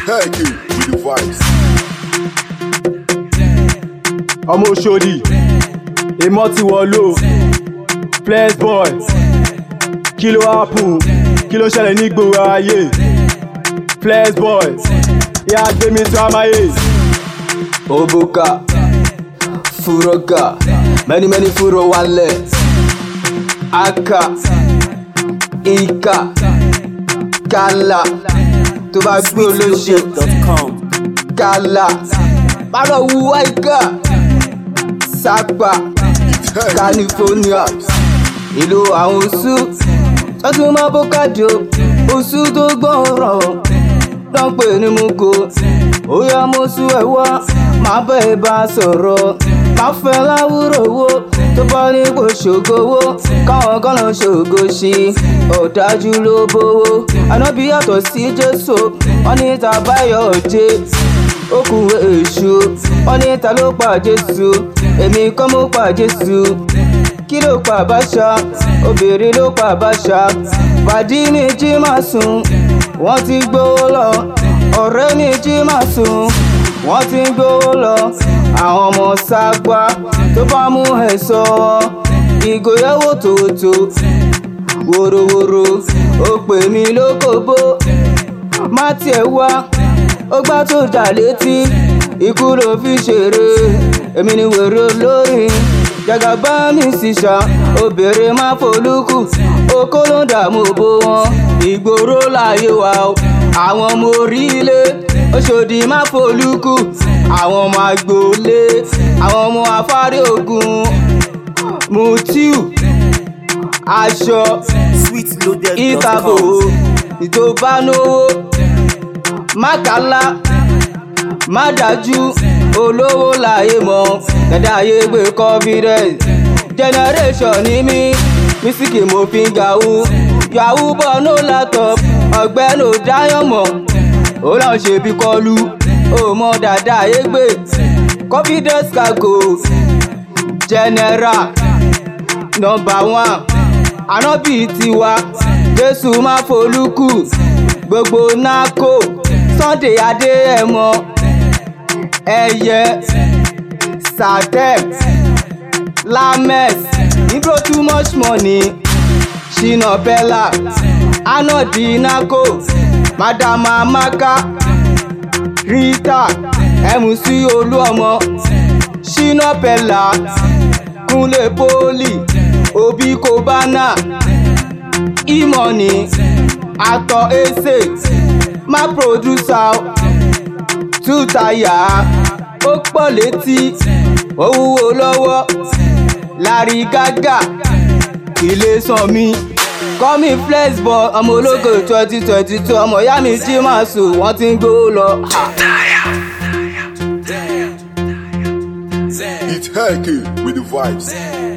Heck it with the vibes. ọmọ Òṣòdì èmọ́ ti wọ̀lú flex boy kí ló happen kí ló ṣẹlẹ̀ ní gbòòrò ayé flex boy ìyá gbémi tó amáyé. Obuka, Furoka, many many Furo wale, Aka, Ika, Kala, tó bá gbé olóṣè, Kala, Bárọ̀ wúwá Ika, Sápà, California, ìlú àwọn oṣù, tọ́tún máa bó kájọ, oṣù tó gbọ́n rọ̀ lọ́n pè ní mugo ó yá mo sún ẹ wá máa bẹ́ ẹ bá sọ̀rọ̀ máa fẹ́ láwùrọ̀ owó tó bá ní kò ṣògowó káwọn kan lọ ṣògo sí i ọ̀dájú ló bówó ànábì yàtọ̀ sí jésù wọn ní ta báyọ̀ jẹ́ okùn èṣù wọn ní ta ló pa jésù èmi kọ́ mo pa jésù kí ló pa àbáṣà obìnrin ló pa àbáṣà pàdí mi jí máa sùn wọ́n ti gbówó lọ ọ̀rẹ́ mi jí máa sùn wọ́n ti gbówó lọ àwọn ọmọ ságbá tó bá mú ẹ sọ ìgòyàwó tòótò wòròwòrò ó pè mí lókòbó má tiẹ̀ wá ó gbá tó dà létí ikú ló fi ṣeré èmi ni wèrè olórin jàgàbá mi sì ṣá obìnrin má folúkù okó ló ń dààmú bó wọn ìgboro láyé wa o àwọn ọmọ orílẹ̀ Òṣòdì má folúkù àwọn ọmọ agboolé àwọn ọmọ afárẹ́ ogun mutiu aṣọ ìtàbò ìtòbánówó mákàlá má dájú olówó láyé mọ kẹdà ayé gbé confidence generation ní mí mísíkì mo fi ń gàwú yahoo bọ̀ no laptop ọ̀gbẹ́ni ò dáyọ̀ mọ̀ ó lọ́n ṣe bí kọlu ó mọ dáadáa ayé gbé confidence cargo general number one ànábì tiwa jésù má folúkù gbogbo nákò sunday adé ẹ̀mọ́ ẹyẹ satem lames ibro too much money shina bella anodi nako madam amaka rita mc olúọmọ shina bella kunle poli obi kobana imoni atọ ese má producer tútàyà ó pọ̀ létí ó wúwo lọ́wọ́ lárí gágà ilé sàn mi kọ́mi flexball ọmọ ológo twenty twenty two ọmọ ìyá mi jí máa sùn wọ́n ti ń gbówó lọ. It's Heck it with the vibes.